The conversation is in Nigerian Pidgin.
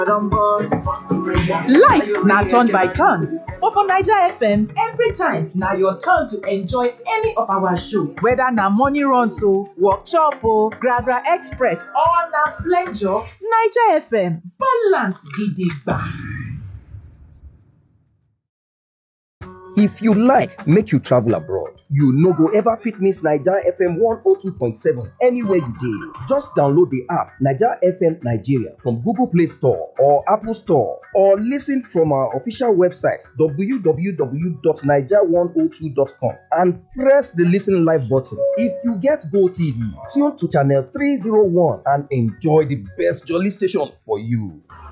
Life na turn by turn, but for Naija FM, every time na your turn to enjoy any of our show. Whether na morning runs o, workshop o, Gragra Express or na flenjo, Naija FM balance gidigba. If you like make you travel abroad, you no go ever fit miss Naija FM 102.7 anywhere you dey. Just download the app Naija FM Nigeria from Google Play Store or Apple Store or listen from our official website www.naija102.com and press the listen live button. If you get Go TV, tune to channel 301 and enjoy the best jolly station for you.